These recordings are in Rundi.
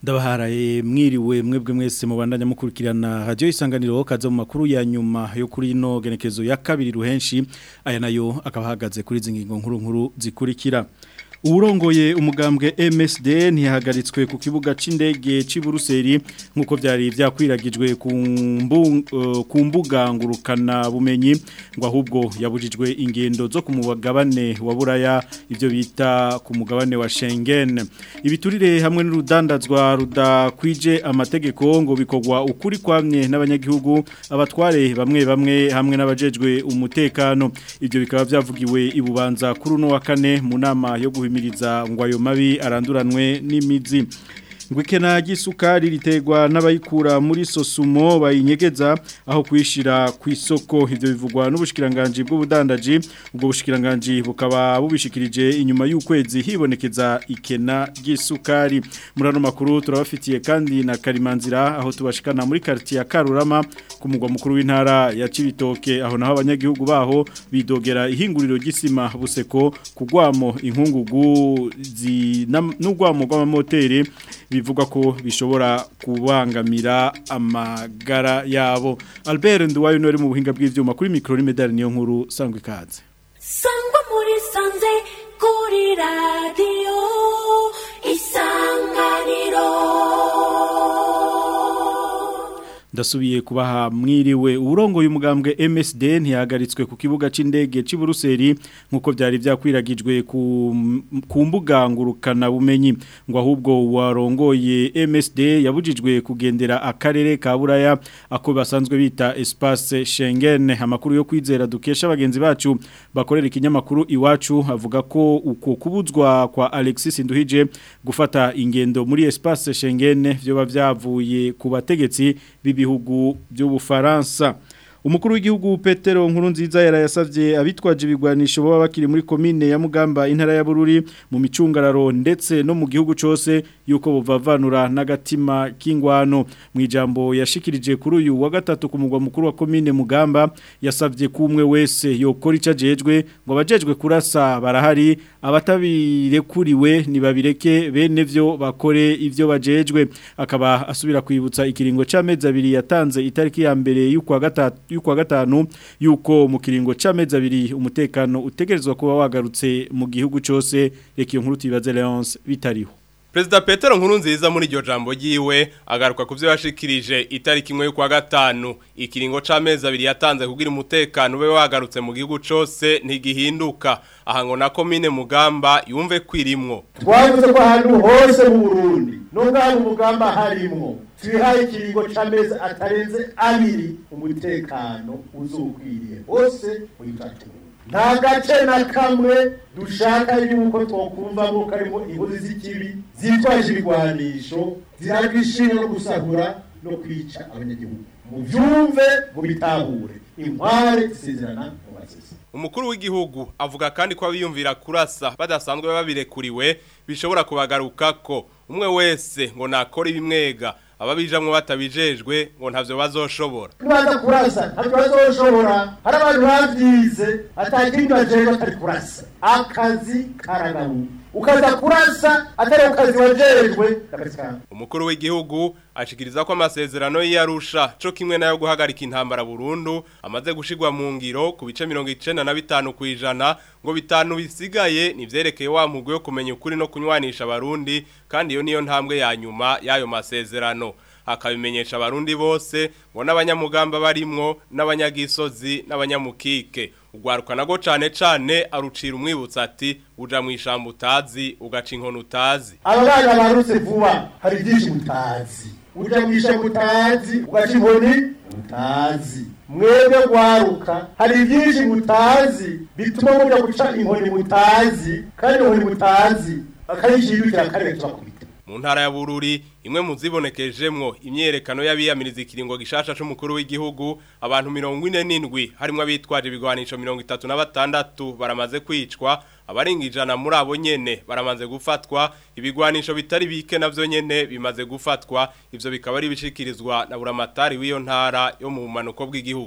ndabaharaye mwiriwe mwebwe mwese mubandanya mukurikirana radio isanganiro kaza mu makuru ya nyuma yo kuri ino genekezo ya kabiri ruhenshi aya nayo akaba ahagaze kuri zingingo nkuru nkuru zikurikira Urongoye umugambwe MSD ntihagaritswe ku kibuga c'indege ci Buruseli nkuko byari byakwiragijwe ku uh, ku mbuga ngurukana bumenyi ngo ahubwo yabujijwe ingendo zo ku mugabane wa Buraya ivyo bita ku mugabane wa Schengen ibiturire hamwe n'urudandazwa rudakwije amategeko ngo bikogwa ukuri kwamye n'abanyagihugu abatware bamwe bamwe hamwe n'abajejwe umutekano ivyo bikaba byavugiwe ibubanza kuri no wa kane mu nama yo guhimiriza ngo ayo mabi aranduranwe n'imizi Ngwikena gisukari ritegwa n'abayikura muri sosumo bayinyegeza aho kwishira ku isoko ivyo bivugwa n'ubushikiranganje bw'ubudandaji ubwo bushikiranganje bukaba bubishikirije inyuma y'ukwezi hibonekeza ikena gisukari murano makuru turabafitiye kandi na Karimanzira aho tubashikana muri quartier ya Karurama ku mugwa mukuru w'intara ya Cibitoke aho naho abanyagihugu baho bidogera ihinguriro gisima buseko kugwamo inkungugu n'ugwamo rw'amamoteri bivuga ko bishobora kubangamira amagara yabo Albert Nduwayo nori mu buhinga bw'ivyuma kuri micro ni medal niyo nkuru sangwe ikaze Sangwa muri sanze kuri radio isanganiro ndasubiye kubaha mwiriwe urongo y'umugambwe MSD ntiyagaritswe ku kibuga c'indege ci Buruseli nkuko byari byakwiragijwe ku ku mbuga ngurukana bumenyi ngo ahubwo warongoye MSD yabujijwe kugendera akarere ka Buraya ako basanzwe bita espace Schengen amakuru yo kwizera dukesha abagenzi bacu bakorera ikinyamakuru iwacu avuga ko uko kubuzwa kwa Alexis Nduhije gufata ingendo muri espace Schengen byo bavyavuye ku bategetsi bibi bihugu by'ubufaransa umukuru w'igihugu Petero nkuru nziza yarayasavye abitwaje ibigwanisho baba bakiri muri komine ya Mugamba intara ya Bururi mu micungararo ndetse no mu gihugu cose yuko buvavanura n'agatima k'ingwano mu ijambo yashikirije kuri uyu wa gatatu ku mugwa mukuru wa komine Mugamba yasavye kumwe wese yokora icajejwe ngo abajejwe kurasa barahari abatabirekuriwe nibabireke bene vyo bakore ivyo bajejwe akaba asubira kwibutsa ikiringo c'amezi abiri yatanze itariki ya mbere y'ukwa gatatu y'ukwa gatanu yuko mu kiringo c'amezi abiri umutekano utegerezwa kuba wagarutse mu gihugu cyose reka iyo nkuru tubibaze Leonce bitariho Perezida Petero nkuru nziza muri iryo jambo ryiwe agaruka ku byo yashikirije itariki imwe y'ukwa gatanu ikiringo c'amezi abiri yatanze kugira umutekano ube wagarutse mu gihugu cyose ntigihinduka aha ngo na komine mugamba yumve kwirimwo twavuze ko ahantu hose mu Burundi no ngaho mugamba harimwo twihaye ikiringo c'amezi atarenze abiri umutekano uzukwiriye hose mu gitatu nta gace na kamwe dushaka yuko twokumvamo karimo inkozi z'ikibi zitwaje ibigwanisho zirabishinga no gusahura no kwica abanyagihugu mu byumve mu bitahure inkware zisezerana mu basesi umukuru w'igihugu avuga kandi ko abiyumvira kurasa badasanzwe babirekuriwe bishobora kubagarukako umwe wese ngo nakora ibimwega ababijamwe batabijejwe ngo ntavyo bazoshobora nibaza kurasa ntavyo bazoshobora hari abantu bavyize atakindi bajejwe atari kurasa akazi karagabu ukaza kurasa atari ukazi wajejwe umukuru w'igihugu ashikiriza ko amasezerano y'Arusha co kimwe nayo guhagarika intambara burundu amaze gushigwa mu ngiro ku bice 95 kwijana ngo bitanu bisigaye nivyerekeye wa mugwe yo kumenya ukuri no kunywanisha abarundi kandi iyo niyo ntambwe ya nyuma y'ayo masezerano akabimenyesha abarundi bose ngo n'abanyamugamba barimwo n'abanyagisozi n'abanyamukike ugwaruka nago cane cane arucira umwibutsa ati uja mu ishamba utazi ugaca inkono utazi aba bana barutse vuba hari byinshi mutazi uja mu ishamba utazi ugaca inkoni utazi mwebwe gwaruka hari byinshi mutazi bituma muja guca inkoni mutazi kandi inkoni mutazi akayishindukira kare tubakubita mu ntara ya Bururi imwe mu zibonekejemwo imyerekano y'abiyamiriza ikiringo gishasha c'umukuru w'igihugu abantu 47 harimo abitwaje ibigwanisho 36 baramaze kwicwa abaringa ijana muri abo nyene baramaze gufatwa ibigwanisho bitari bike navyo nyene bimaze gufatwa ivyo bikaba ari bishikirizwa na buramatari w'iyo ntara yo mu manuko bw'igihugu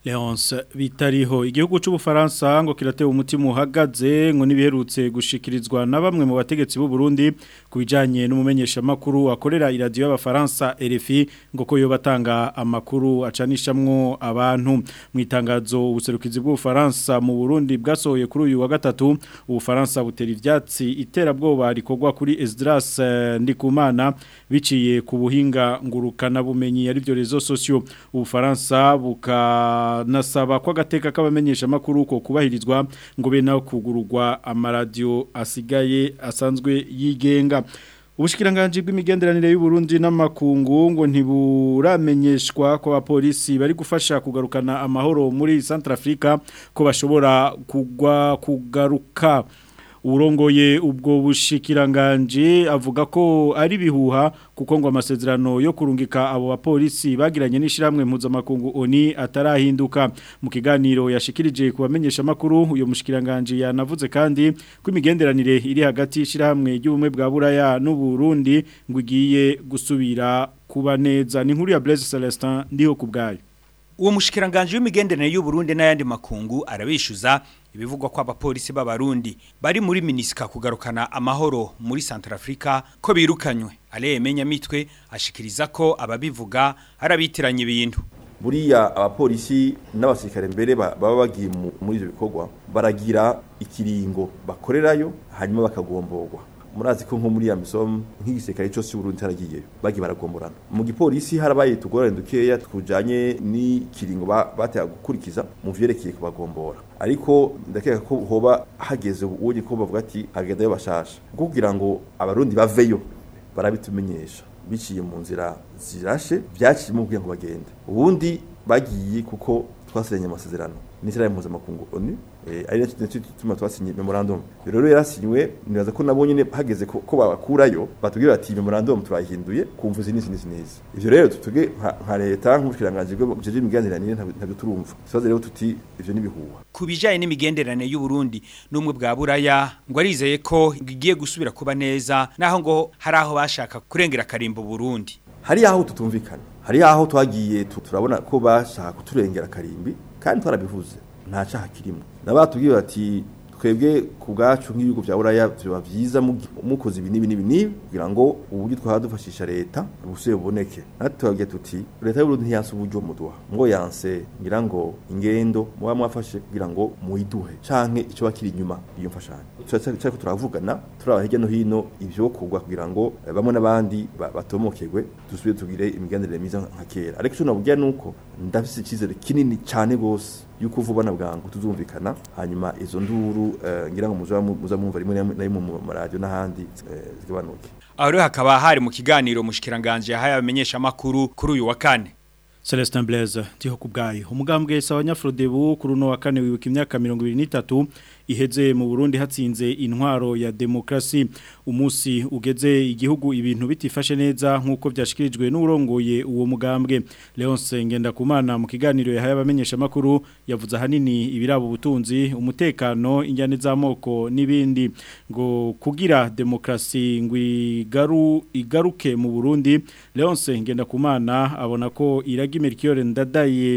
Leonce bitariho igihugu c'ubufaransa ngo kiratewe umutima uhagaze ngo nibiherutse gushikirizwa na bamwe mu bategetsi b'u Burundi kubijanye n'umumenyesha makuru akorera iradio y'abafaransa RFI ngo ko yo batanga amakuru acanishamwo abantu mu itangazo ubuserukizi bw'ubufaransa mu Burundi bwasohoye kuri uyu wa gatatu ubufaransa butera ivyatsi iterabwoba rikorwa kuri Esdras eh, Ndikumana biciye ku buhinga ngurukana bumenyi ari byo rezo socio ubufaransa buka nasaba ko agateka k'abamenyesha makuru ko kubahirizwa ngo be naho kugururwa amaradio asigaye asanzwe yigenga Ubushikiranganje bw'imigenderanire y'u Burundi n'amakungu ngo ntiburamenyeshwa ko abapolisi bari gufasha kugarukana amahoro muri Centrafrica ko bashobora kugwa kugaruka urongoye ubwo bushikiranganje avuga ko ari bihuha kuko ngo amasezerano yo kurungika abo bapolisi bagiranye n'ishiramwe mpuzamakungu ONI atarahinduka mu kiganiro yashikirije kubamenyesha makuru uyo mushikiranganje yanavuze kandi ko imigenderanire iri hagati y'ishiramwe ry'ubumwe bwa Buraya n'u Burundi ngo igiye gusubira kuba neza ni nkuru ya Blaise Celestin ndiho kubgayo uwo mushikiranganje w'imigenderanire y'u Burundi n'ayandi makungu arabishuza ibivugwa ko abapolisi b'abarundi bari muri minisika kugarukana amahoro muri Centrafrica ko birukanywe aleye mitwe ashikiriza ko ababivuga arabitiranye ibintu buriya abapolisi n'abasirikare mbere baba bagiye muri ivyo bikorwa baragira ikiringo bakorerayo hanyuma bakagomborwa murazi ko nko muri ya misomo nk'igisirikare cyose cy'Uburundi haragiyeyo bagiye baragomborana mu gipolisi harabaye tugorane dukeya tukujanye n'ikiringo bateye gukurikiza mu vyerekeye kubagombora ariko ndakeka ko hoba hageze uwo ko bavuga ati hagendayo bashasha kugira ngo abarundi baveyo barabitumenyesha biciye mu nzira zirashe byaciyemo kugira ngo bagende ubundi bagiye kuko twasiranye amasezerano n'ishyirahamwe mpuzamakungu onu ari nacyo gituma twasinye memorandum rero yarasinywe nibaza ko nabo nyine hageze ko babakurayo batubwira bati memorandum turayihinduye kumva izi n'izi n'izi n'izi ivyo rero tutuge nka leta nk'ubushikiranganje bw'jeje imigenderanire ntabwo turumva ikibazo rero tuti ivyo nibihuha ku bijanye n'imigenderanire y'u Burundi n'umwe bwa Buraya ngo arizeye ko igiye gusubira kuba neza naho ngo hari aho bashaka kurengera karimbo Burundi hari aho tutumvikana hari aho twagiye turabona ko bashaka kuturengera karimbi kandi twarabivuze nta cyaha kirimo nabatubwiye bati twebwe ku bwacu nk'ibihugu bya buraya biba byiza mukoze ibi n'ibi n'ibi n'ibi kugira ngo uburyo twadufashisha leta busuye buboneke natwe tubabwiye tuti leta y'uburundi ntiyanse uburyo muduha ngo yanse ngira ngo ingendo muba mwafashe kugira ngo muyiduhe canke ico bakiri inyuma iyo mfashanyo cyariko turavugana turaba hirya no hino ivyo kugwa kugira ngo bamwe n'abandi batomokegwe dusubire tugire imigenderanire myiza nka kera ariko ico nabubwira nuko ndafise icizere kinini cane gose yuko vuba na bwangu tuzumvikana hanyuma izo nduru ngira ngo muza mwumva rimwe na rimwe mu maradiyo n'ahandi zigabanuke aho rero hakaba hari mu kiganiro mushikiranganje yahaye abamenyesha makuru kuri uyu wa kane Celestin Blaise ndiho kubgayo umugambwe sawanyafrodebu kuri no wa kane wibuka imyaka 23 iheze mu Burundi hatsinze intwaro ya demokrasi umusi ugeze igihugu ibintu bitifashe neza nkuko byashikirijwe n'urongoye uwo mugambwe Leonce Ngendakumana mu kiganiro yahaye abamenyesha makuru yavuze hanini ibirabo ubutunzi umutekano injyane z'amoko n'ibindi ngo kugira demokrasi ngwigaru igaruke mu Burundi Leonce Ngendakumana abona ko iragi Melchior ndadaye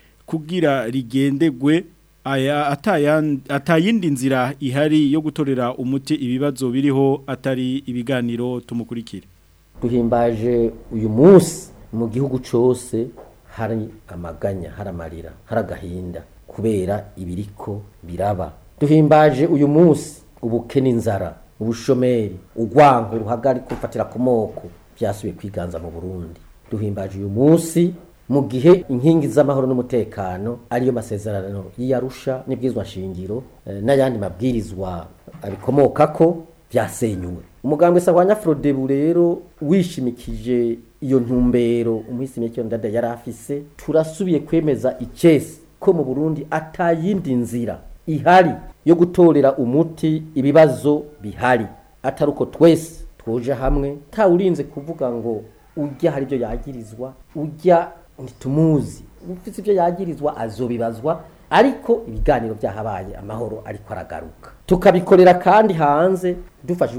kugira rigendegwe aya atayindi nzira ihari yo gutorera umuti ibibazo biriho atari ibiganiro tumukurikire duhimbaje uyu munsi mu gihugu cyose hari amaganya hari amarira hari agahinda kubera ibiriko biraba duhimbaje uyu munsi ubukene inzara ubushomeri urwango ruhagari kufatira ku moko byasubiye kwiganza mu burundi duhimbaje uyu munsi mu gihe inkingi z'amahoro n'umutekano ariyo masezerano y'iyarusha n'ibwizwa shingiro n'ayandi mabwirizwa abikomoka ko byasenyuwe umugambwe sahwanya Frodebu rero wishimikije iyo ntumbero umuhisi Melchior Ndada yari afise turasubiye kwemeza icese ko mu Burundi atayindi nzira ihari yo gutorera umuti ibibazo bihari ataruko twese twoje hamwe tawurinze kuvuga ngo ujya hari ibyo yagirizwa ujya ntitumuzi ufite ibyo yagirizwa azobibazwa ariko ibiganiro byahabaye amahoro ariko aragaruka tukabikorera kandi hanze dufashijwe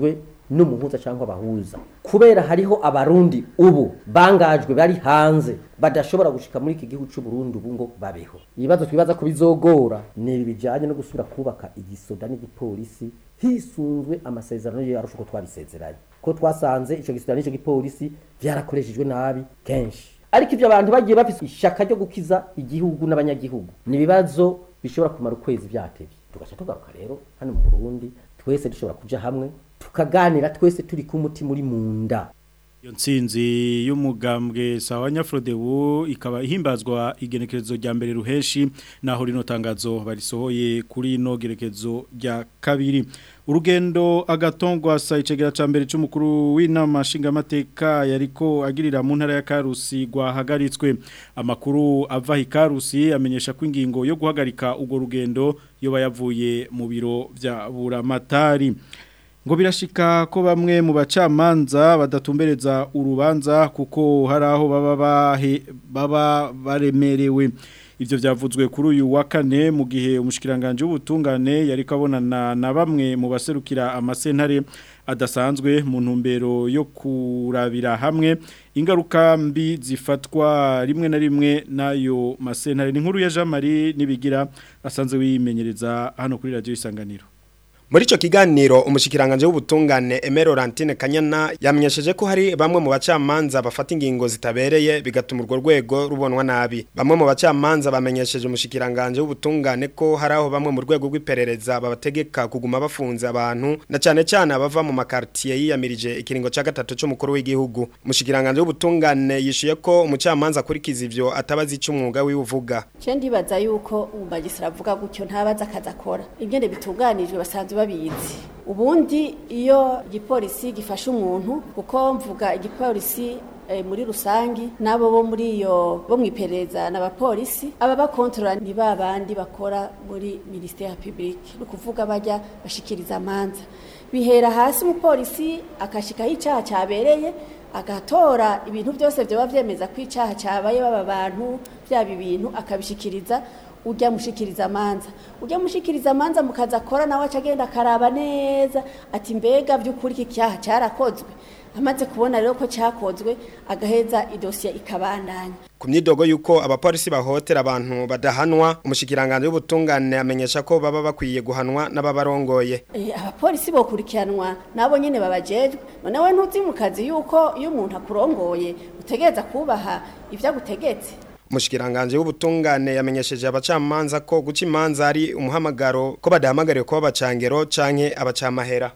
n'umuhuza cyangwa abahuza kubera hariho abarundi ubu bangajwe bari hanze badashobora gushika muri iki gihugu cy'u Burundi ubu ngo babeho ibibazo twibaza ko bizogora ni ibi bijanye no gusubira kubaka igisoda n'igipolisi hisunzwe amasezerano yo yarusha uko twabisezeranye ko twasanze ico gisoda n'ico gipolisi vyarakoreshejwe nabi kenshi ariko ivyo abantu bagiye bafise ishaka ryo gukiza igihugu n'abanyagihugu ni ibibazo bishobora kumara ukwezi vyatevye tugaca tugaruka rero hano mu Burundi twese dushobora kuja hamwe tukaganira twese turi ku mutima uri mu nda Iyo nsinzi y'umugambwe sawa Nyafrodebu ikaba ihimbazwa igenekerezo rya mbere ruheshi naho rino tangazo barisohoye kuri ino gerekezo rya kabiri urugendo agatongwa sa icegera ca mbere c'umukuru w'inama nshingamateka yariko agirira mu ntara ya Karusi gwahagaritswe amakuru ava hi Karusi amenyesha ko ingingo yo guhagarika ugo rugendo yoba yavuye mu biro vya buramatari ngo birashika ko bamwe mu bacamanza badatumbereza urubanza kuko hari aho baba bahe baba baremerewe ivyo vyavuzwe kuri uyu wa kane mu gihe umushikiranganje w'ubutungane yari kabonana na bamwe mu baserukira amasentare adasanzwe mu ntumbero yo kurabira hamwe ingaruka mbi zifatwa rimwe na rimwe nayo masentare ni nkuru ya Jean Marie nibigira asanzwe wimenyereza hano kuri radio isanganiro Muri ico kiganiro umushikiranganje w'ubutungane Emero Laurentine Kanyana yamenyesheje ko hari bamwe mu bacamanza bafata ingingo zitabereye bigatuma urwo rwego rubonwa nabi. Bamwe mu bacamanza bamenyesheje umushikiranganje w'ubutungane ko hari aho bamwe mu rwego rw'iperereza babategeka kuguma bafunze abantu na cyane cyane abava mu makartier yiyamirije ikiringo ca gatatu c'umukuru w'igihugu. Umushikiranganje w'ubutungane yishuye ko umucamanza kurikiza ivyo atabazi ic'umwuga wiwuvuga. Je ndibaza yuko umumagistra avuga gutyo ntabaza akazi akora. Ingene bitunganijwe basanzwe babizi ubundi iyo igipolisi gifashe umuntu kuko mvuga igipolisi eh, muri rusangi nabo bo muri iyo bo mwiperereza n'abapolisi aba bakontrola ni babandi bakora muri ministère publique no kuvuga bajya bashikiriza amanza bihera hasi umupolisi akashikaho icyaha cyabereye agatora ibintu byose byaba byemeza ko icyaha cyabaye baba bantu byaba ibintu akabishikiriza ujya mushikiriza amanza ujya mushikiriza amanza mukaza akora nawe acagenda akaraba neza ati mbega by'ukuri iki cyaha cyarakozwe amaze kubona rero ko cyakozwe agaheza idosiye ikabandanya ku myidogo yuko abapolisi bahotera abantu badahanwa umushikiranganje w'ubutungane amenyesha ko baba bakwiye guhanwa n'ababarongoye Eh, abapolisi bokurikiranwa nabo nyene babajejwe none we ntuzi mu kazi yuko iyo umuntu akurongoye utegereza kubaha ivyo agutegetse umushikiranganje w'ubutungane yamenyesheje abacamanza ko guca imanza ari umuhamagaro ko badahamagariwe kuba abacangero canke abacamahera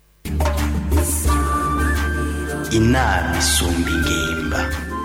inama isumba ingimba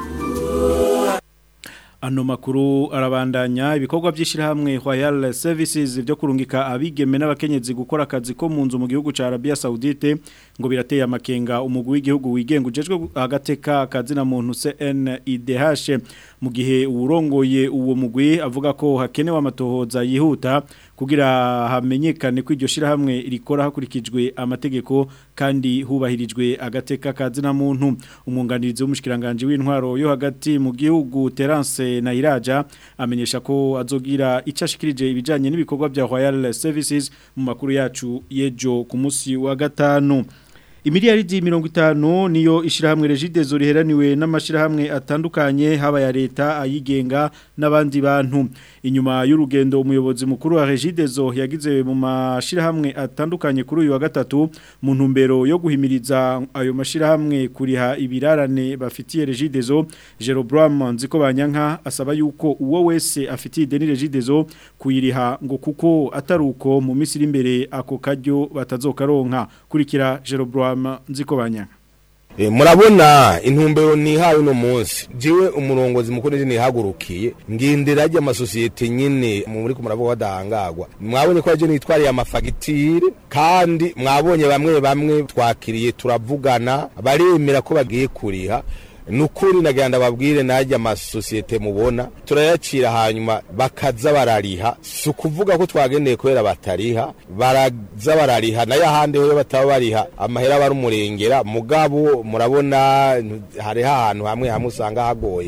Ano makuru arabandanya ibikorwa by'ishirahamwe Royal Services byo kurungika abigeme n'abakenyezi gukora akazi ko mu nzu mu gihugu ca Arabia Saudite ngo birateye amakenga umugwi w'igihugu wigenga ujejwe agateka akazi na muntu CNIDH mu gihe urongoye uwo mugwi avuga ko hakenewe amatohoza yihuta kugira hamenyekane ko iryo shirahamwe rikora hakurikijwe amategeko kandi hubahirijwe agateka akazi na muntu umwunganirizi w'umushikiranganje w'intwaro yo hagati mu gihugu Terence Nairaja amenyesha ko azogira icashikirije ibijanye n'ibikorwa bya Royal Services mu makuru yacu yejo ku munsi wa gatanu Imiliyaridi mirongo itanu niyo ishirahamwe Regidezo riheraniwe n'amashirahamwe atandukanye haba ya leta ayigenga n'abandi bantu inyuma y'urugendo umuyobozi mukuru wa Regidezo yagize mu mashirahamwe atandukanye kuri uyu wa gatatu mu ntumbero yo guhimiriza ayo mashirahamwe kuriha ibirarane bafitiye Regidezo Jerobram nziko banyanka asaba yuko uwo wese afitiye deni Regidezo kuyiriha ngo kuko ataruko mu misiri imbere ako karyo batazokaronka kurikira Jerobram nziko banyanka E, murabona intumbero nihaye uno munsi jiwe umurongozi mukuru ni nihagurukiye ngindira ajya amasosiyete nyine muri ko muravuga badahangagwa mwabonye ko aje nitwariye amafagitire kandi mwabonye bamwe bamwe twakiriye turavugana baremera ko bagiye kuriha nukuri nagenda babwire najya amasosiyete mubona turayacira hanyuma bakaza barariha si ukuvuga ko twagendeye kubera batariha baraza barariha nayo ahandi ho bataba bariha amahera barumurengera mugabo murabona hariho ahantu hamwe hamwe usanga hagoye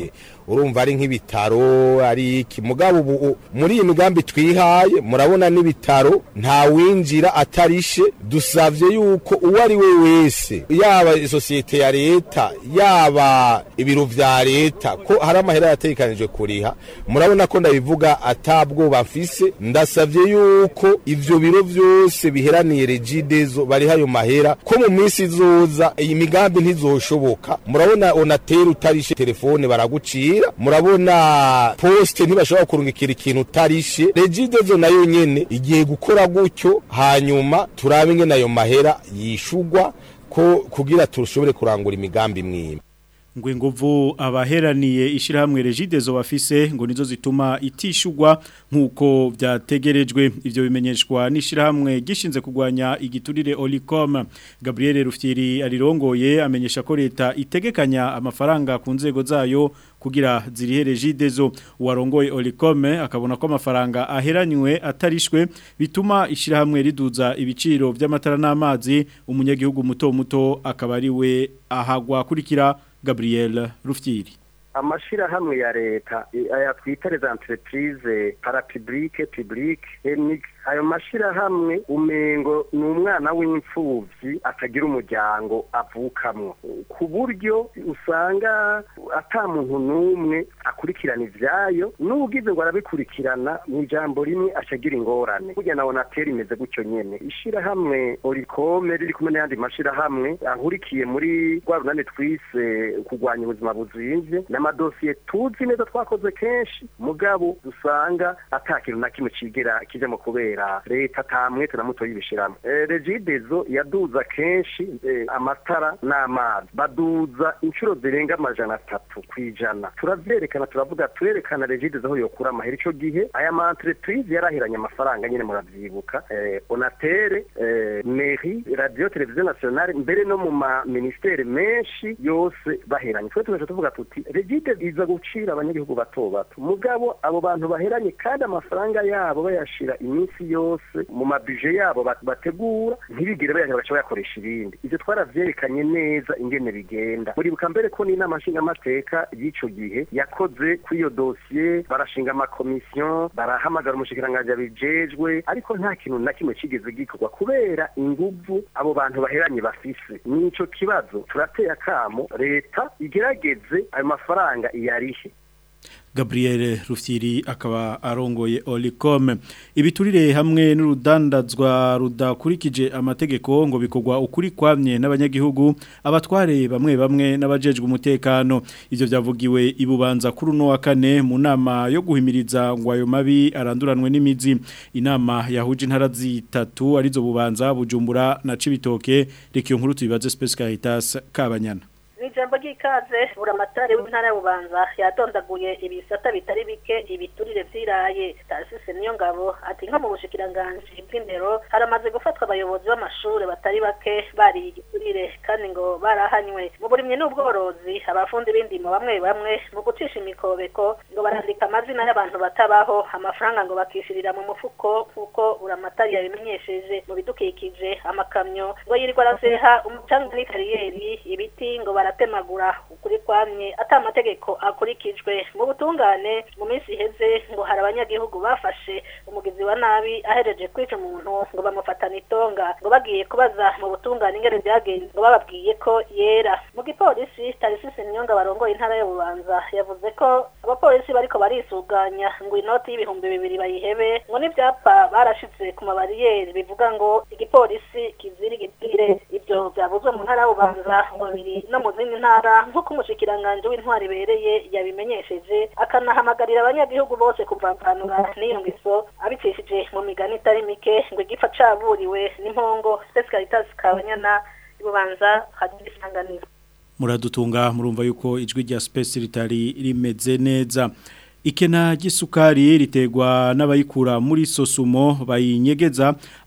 urumva ari nk'ibitaro ari iki mugabo ubu muri iyi migambi twihaye murabona n'ibitaro nta winjira atarishe dusavye yuko uwo ari we wese yaba isosiyete ya leta yaba ibiro vya leta ko hari amahera yategekanijwe kuriha murabona ko ndabivuga atabwoba mfise ndasavye yuko ivyo biro vyose biheraniye regidezo bari hayo mahera ko mu minsi izoza iyi migambi ntizoshoboka murabona onateri utarishe telefone baragucira murabona poste ntibashobora kurungikira ikintu utarishe regidezo nayo nyene igiye gukora gutyo hanyuma turabe ingene ayo mahera yishugwa ko kugira tushobore kurangura imigambi mwimwe ngo inguvu abaheraniye ishyirahamwe regidezo bafise ngo nizo zituma itishugwa nk'uko byategerejwe ibyo bimenyeshwa n'ishyirahamwe gishinze kurwanya igiturire olicom gabriel rufyiri arirongoye amenyesha ko leta itegekanya amafaranga ku nzego zayo kugira zirihe regidezo uwarongoye olicom akabona ko amafaranga aheranywe atarishwe bituma ishyirahamwe riduza ibiciro by'amatara n'amazi umunyagihugu muto muto akaba ari we ahagwa kurikira Gabriel Rufyiri amashirahamwe ya leta aya twita les entreprises parapublique publique enic ayo mashirahamwe umengo ni umwana w'imfuvyi atagira umuryango avukamwo ku buryo usanga ata muntu n'umwe akurikirana ivyayo n'ugize ngo arabikurikirana mu ijambo rimwe acagira ingorane burya nawe natera imeze gutyo nyene ishirahamwe orikome riri kumwe n'ayandi mashirahamwe ahurikiye muri rwa runani twise kurwanya ubuzima buzimvye n'amadosiye tuzi neza twakoze kenshi mugabo dusanga ata kintu na kimwe cigera kije mu kubera leta tamwete na muto yibishiramo e, regidezo yaduza kenshi e, amatara n'amazi baduza inshuro zirenga amajana atatu kwijana turavyerekana turavuga turerekana regidezo aho yokura amahera ico gihe aya ma entreprise yarahiranye amafaranga nyene muravyibuka e, onatere e, mairie radio television nationale mbere no mu ma ministere menshi yose baheranye twe tugaca tuvuga tuti regide iza gucira abanyagihugu bato bato mugabo abo bantu baheranye kandi amafaranga yabo bayashira iminsi yose mu mabije yabo bategura ntibigire bayashira baca bayakoresha ibindi ivyo twaravyerekanye neza ingene bigenda muribuka mbere ko n'inama nshingamateka y'ico gihe yakoze kuri iyo dosiye barashinga amakomisiyo barahamagara umushikiranganji abijejwe ariko nta kintu na kimwe cigeze gikorwa kubera inguvu abo bantu baheranye bafise nico kibazo turateye akamo leta igerageze ayo mafaranga iyarihe Gabriel Rufyiri akaba arongoye Olicom ibiturire hamwe n'urudandazwa rudakurikije amategeko ngo bikogwa ukuri kwamye n'abanyagihugu abatware bamwe bamwe n'abajejwe umutekano ivyo byavugiwe ibubanza kuri no wa kane mu nama yo guhimiriza ngo ayo mabi aranduranwe n'imizi inama yahuje intara zitatu arizo bubanza bujumbura na cibitoke rekiyo nkuru tubibaze Space Caritas kabanyana ijambo ry'ikaze buramatari w'intara y'ububanza yadondaguye ibisata bitari bike ibiturire vyiraye tarisise niyo ngabo ati nko mu bushikiranganji bw'indero haramaze gufatwa abayobozi b'amashure batari bake bariye igiturire kandi ngo barahanywe mu burimyi n'ubworozi abafundi b'indimo bamwe bamwe mu gucisha imikobeko ngo barandika amazina y'abantu batabaho amafaranga ngo bakishirira mu mufuko kuko buramatari yabimenyesheje mu bidukikije amakamyo ngo yirirwa araseha umucanga n'ikariyeri ibiti ngo bara baratemagura ukuri kwamye ata amategeko akurikijwe mu butungane mu minsi iheze ngo hari abanyagihugu bafashe umugizi wa nabi ahereje kwica umuntu ngo bamufatane itonga ngo bagiye kubaza mu butungane ingene byagenze ngo bababwiye ko yera mu gipolisi tarisisi nyonga barongoye intara y'ububanza yavuze ko abapolisi bariko barisuganya ngo inoti y'ibihumbi bibiri bayihebe ngo n'ivyapa barashize ku mabariyeri bivuga ngo igipolisi kizira igitire ivyo vyavuzwe mu ntara y'ububanza ngo biri no mu zindi ntara nk'uko umushikiranganje w'intwari ibereye yabimenyesheje akanahamagarira abanyagihugu bose kuvavanura n'iyo ngeso abicishije mu migani itari mike ngo igifa caburiwe n'impongo Space Caritas Kabanyana ibubanza hagira isanganiro muradutunga murumva yuko ijwi rya Space ritari rimeze neza ikena ry'isukari ritegwa n'abayikura muri sosumo bayinyegeza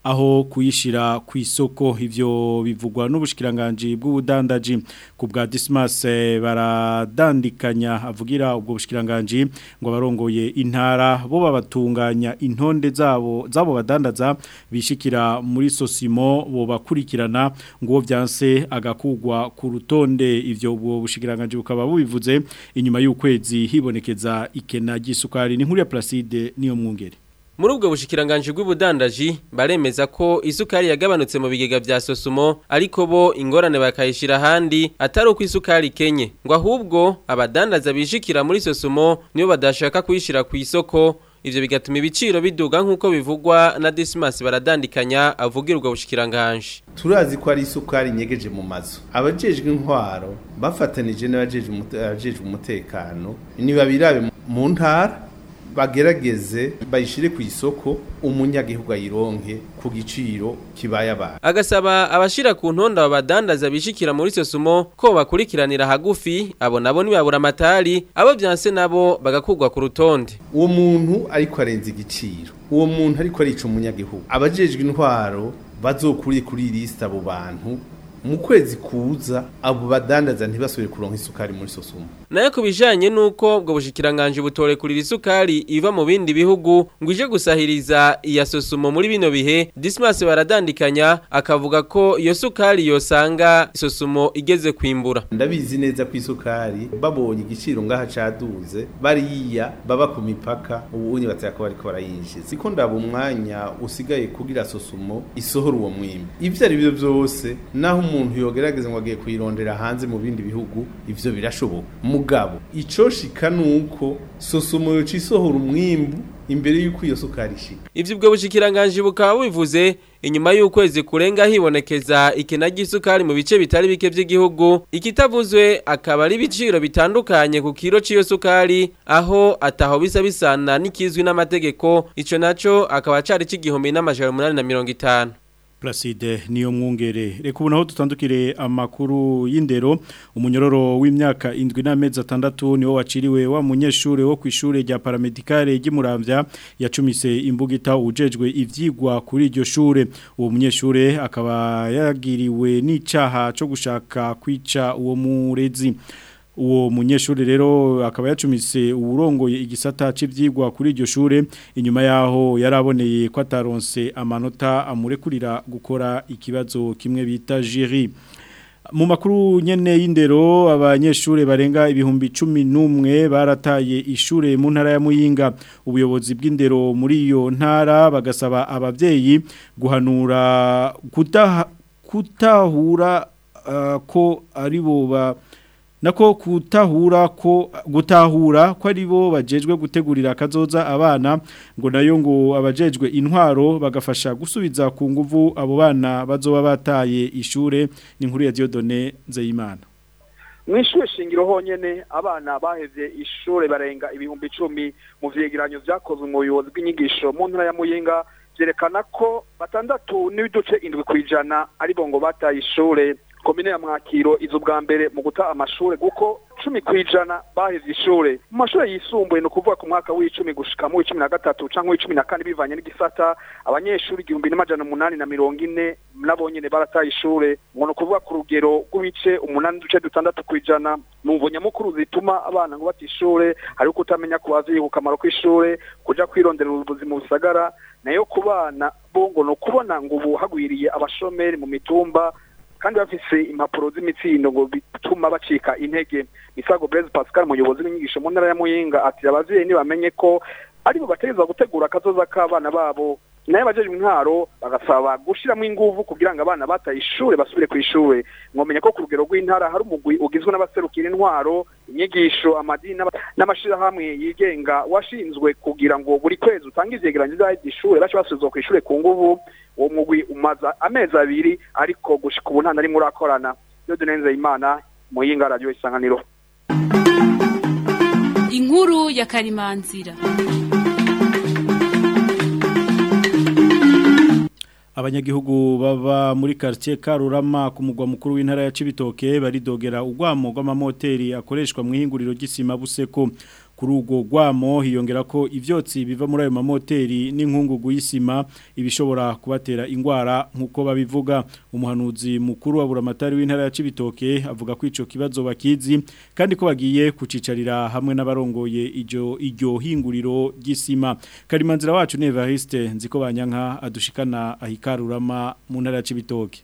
aho kuyishira ku isoko ivyo bivugwa n'ubushikiranganje bw'ubudandaji ku bwa Dismas eh, baradandikanya avugira ubwo bushikiranganje ngo barongoye intara bo babatunganya intonde zabo zabo badandaza bishikira muri Sosimo bo bakurikirana ngo byanse agakugwa ku rutonde ivyo ubwo bushikiranganje bukaba bubivuze inyuma y'ukwezi hibonekeza ikena ry'isukari ni nkuru ya Placide niyo mwungere Muri ubwo bushikiranganje bw'ubudandaji baremeza ko isukari yagabanutse mu bigega vya Sosumo ariko bo ingorane bakayishira handi atari uko isukari kenye ngo ahubwo abadandaza bishikira muri Sosumo niyo badashaka kuyishira ku isoko ivyo bigatuma ibiciro biduga nk'uko bivugwa na Dismas baradandikanya avugira ubwo bushikiranganje turazi ko ari isukari nyegeje mu mazu abajejwe intwaro bafatanije n'abajejwe umute- abajejwe umutekano niba birabe mu ntara bagerageze bayishire ku isoko umunyagihugu ayironke ku giciro kibaye abantu agasaba abashira ku ntonda abadandaza bishikira muri Sosumo ko bakurikiranira hagufi abo nabo nibabura amatari abo byanse nabo bagakugwa ku rutonde uwo muntu ariko arenza igiciro uwo muntu ariko arica umunyagihugu abajejwe intwaro bazokuri kuri liste abo bantu mu kwezi kuza abo badandaza ntibasubire kuronka isukari muri sosumo nayo kubijanye nuko ubwo bushikiranganje butorekurira isukari iva mu bindi bihugu ngo ije gusahiriza iya sosumo muri bino bihe Dismas baradandikanya akavuga ko iyo sukari yosanga sosumo igeze kwimbura ndabizi neza ko isukari babonye igiciro ngaha caduze bariya baba ku mipaka ubu unye bataya ko bariko barayinjiza siko ndaba umwanya usigaye kugira sosumo isohora uwo mwimbi ivyo ari byo byose naho umuntu yogerageza ngo agiye kuyirondera hanze mu bindi bihugu ivyo birashoboka mugabo ico shika nuko sosumo yoca isohora umwimbu imbere yuko iyo sukari ishika ivyo ubwo bushikiranganje bukaba bivuze inyuma y'ukwezi kurenga hibonekeza ikena ry'isukari mu bice bitari bike by'igihugu ikitavuzwe akaba ari ibiciro bitandukanye ku kiro c'iyo sukari aho ataho bisa bisana n'ikizwi n'amategeko ico naco akaba cari c'igihumbi n'amajana umunani na mirongo itanu Placide niyo mwungere reka ubu naho dutandukire amakuru y'indero umunyororo w'imyaka indwi n'amezi atandatu niwo waciriwe wa munyeshure wo ku ishure rya paramedicale ry'Imuramvya yacumise imbugita ujejwe ivyigwa kuri iryo shure uwo munyeshure akaba yagiriwe n'icaha cyo gushaka kwica uwo murezi uwo munyeshuri rero akaba yacumise uwurongoye igisata cy'ibyigwa kuri iryo shure inyuma yaho yaraboneye ko ataronse amanota amurekurira gukora ikibazo kimwe bita jiri mu makuru nyene y'indero abanyeshure barenga ibihumbi cumi n'umwe barataye ishure mu ntara ya Muyinga ubuyobozi bw'indero muri iyo ntara bagasaba abavyeyi guhanura kutaha, kutahura uh, ko aribo ba nako kutahura ko gutahura ko aribo bajejwe gutegurira kazoza abana ngo nayo ngo abajejwe intwaro bagafasha gusubiza ku nguvu abo bana bazoba bataye ishure ni nkuru ya Diodone Nzeyimana mwishure shingiro honyene abana bahevye ishure barenga ibihumbi icumi mu vyegeranyo vyakozwe mu buyobozi bw'inyigisho mu ntara ya Muyinga vyerekana ko batandatu n'ibiduce indwi kwijana aribo ngo bataye ishure komine ya mwakiro izo bwa mbere mu guta amashure kuko cumi kwijana bahevye ishure mu mashure yisumbuye ni ukuvuga ku mwaka w'icumi gushika mu w'icumi na gatatu canke w'icumi na kane bivanye n'igisata abanyeshuri igihumbi n'amajana umunani na mirongo ine nabo nyene barataye ishure ngo ni ukuvuga ku rugero rw'ibice umunani n'uduce dutandatu kwijana mu mvo nyamukuru zituma abana ngo bata ishure hariho kutamenya ku bavyeyi ku kamaro k'ishure kuja kwirondera ubuzima mu bisagara nayo ku bana bo ngo ni ukubona ngo ubu hagwiriye abashomeri mu mitumba kandi bafise impapuro z'imitsindo ngo bituma bacika intege misago Blaise Pascal umuyobozi w'inyigisho mu ntara ya Muyinga ati abavyeyi ntibamenye ko aribo bategerezwa gutegura akazoza k'abana babo nayo abajejwe intwaro bagasaba gushiramo inguvu kugira ngo abana bataye ishure basubire ku ishure mwomenya ko ku rugero rw'intara hari umugwi ugizwe n'abaserukira intwaro inyigisho amadini n'amashirahamwe yigenga washinzwe kugira ngo buri kwezi utange ivyegeranyo vy'ishure bace basubizwa ku ishure ku nguvu uwo mugwi umaza amezi abiri ariko gushika ubu nta na rimwe urakorana iyo dunenze imana muyinga radio isanganiro inkuru ya karimanzira abanyagihugu baba muri quartier Karurama ku mugwa mukuru w'intara ya Cibitoke baridogera ugwamo rw'amamoteri akoreshwa mu ihinguriro ry'isima buseko kuri urwo rwamo hiyongera ko ivyotsi biva muri ayo mamoteri n'inkungugu y'isima ibishobora kubatera ingwara nkuko babivuga umuhanuzi mukuru wa buramatari w'intara ya Cibitoke avuga ko ico kibazo bakizi kandi ko bagiye kucicarira hamwe n'abarongoye iryo iryo hinguriro ry'isima karimanzira wacu Nevariste nziko banyanka adushikana ahikarurama mu ntara ya Cibitoke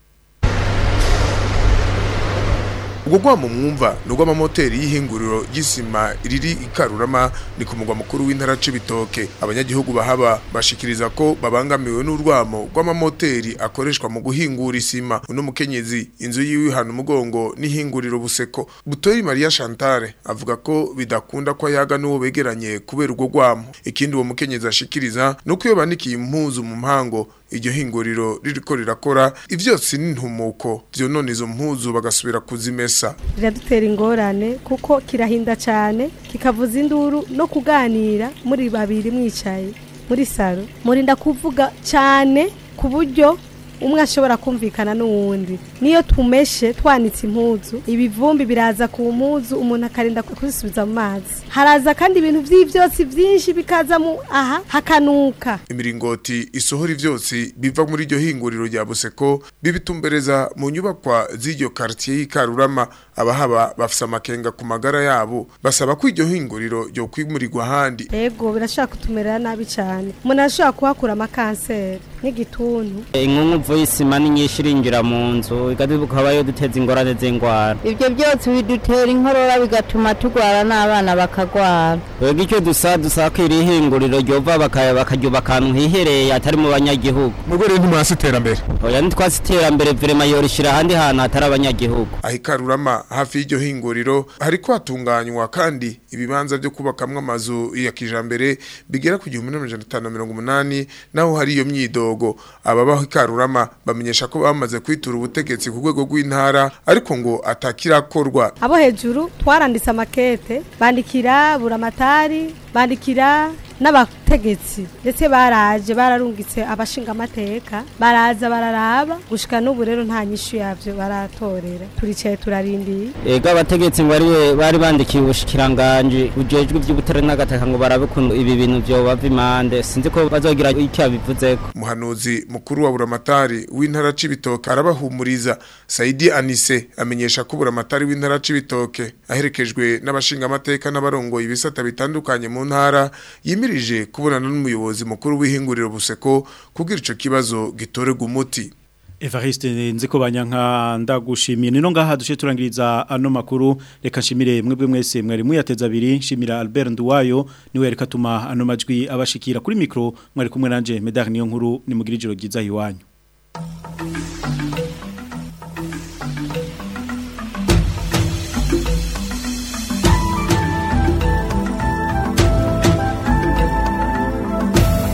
ubwo gwamo mwumva nubwo amamoteri y'ihinguriro ry'isima riri ikarurama ni ku mugwa mukuru w'intara c'ibitoke abanyagihugu bahaba bashikiriza ko babangamiwe n'urwamo rw'amamoteri akoreshwa mu guhingura isima uno mukenyezi inzu yiwe hano umugongo n'ihinguriro buseko butori Maria Chantale avuga ko bidakunda ko yaga n'uwo begeranye kubera urwo rwamo ikindi uwo mukenyezi ashikiriza nuko iyo banikiye impuzu mu mpango iryo hinguriro ririko rirakora ivyotsi n'intumuko vyonona izo mpuzu bagasubira kuzimesa biradutera ingorane kuko kirahinda cyane kikavuza induru no kuganira muri babiri mwicaye muri salo murinda kuvuga cyane ku buryo umwe ashobora kumvikana n'uwundi niyo tumeshe twanitse impuzu ibivumbi biraza ku mpuzu umuntu akarinda kuzisubiza mu mazi haraza kandi ibintu by'ibyotsi byinshi bikaza mu aha hakanuka imiringoti isohora ivyotsi biva muri iryo hinguriro rya buseko bibitumbereza mu nyubakwa z'iryo quartier y'ikarurama abahaba bafise amakenga ku magara yabo basaba ko iryo hinguriro ryo kwimurirwa ahandi ego birashobora kutumerera nabi cyane umuntu arashobora kuhakura amakanseri nk'igituntu inkungu y'isima ni nyinshi irinjira mu nzu igaduka habayo duteza ingorane z'indwara ibyo byose bidutera inkorora bigatuma turwara n'abana bakagwara rero icyo dusa dusa ko iri hinguriro ryova bakaryubaka ahantu hihereye atari mu banyagihugu mu rwego ntimurasi iterambere oya ntitwasi iterambere virema yorishira ahandi hantu hatari abanyagihugu aho ikarurama hafi y'iryo hinguriro hariko hatunganywa kandi ibibanza byo kubakamwo amazu ya kijambere bigera ku gihumbi n'amajana atanu na mirongo umunani naho hari iyo myidogo ababaho ikarurama bamenyesha ko bamaze kwitura ubutegetsi ku rwego rw'intara ariko ngo atakirakorwa abo hejuru twaranditse amakete bandikira buramatari bandikira n'abategetsi ndetse baraje bararungitse abashinga amateka baraza bararaba gushika n'ubu rero nta nyishu yavyo baratorera turicaye turarindiye ega abategetsi ngo bari bari bandikiye ubushikiranganje bujejwe iby'ubutare n'agataka ngo barabe kuntu ibi bintu byo bava imande sinzi ko bazogira icyo bivuzeko umuhanuzi mukuru wa buramatari w'intara c'ibitoke arabahumuriza Saidi Anise amenyesha ko buramatari w'intara c'ibitoke aherekejwe n'abashinga amateka n'abarongoye ibisata bitandukanye mu ntara yimirije kubonana n'umuyobozi mukuru w'ihinguriro buseko kugira ico kibazo gitorega umuti Evariste nziko banyanka ndagushimiye nino ngaha dushe turangiriza ano makuru reka nshimire mwebwe mwese mwari muyateza abiri nshimira Albert Nduwayo niwe reka tuma ano majwi abashikira kuri micro mwari kumwe nanje Medar niyo nkuru ni mugira ijoro ryiza iwanyu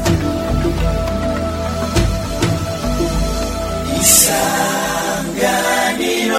Isangano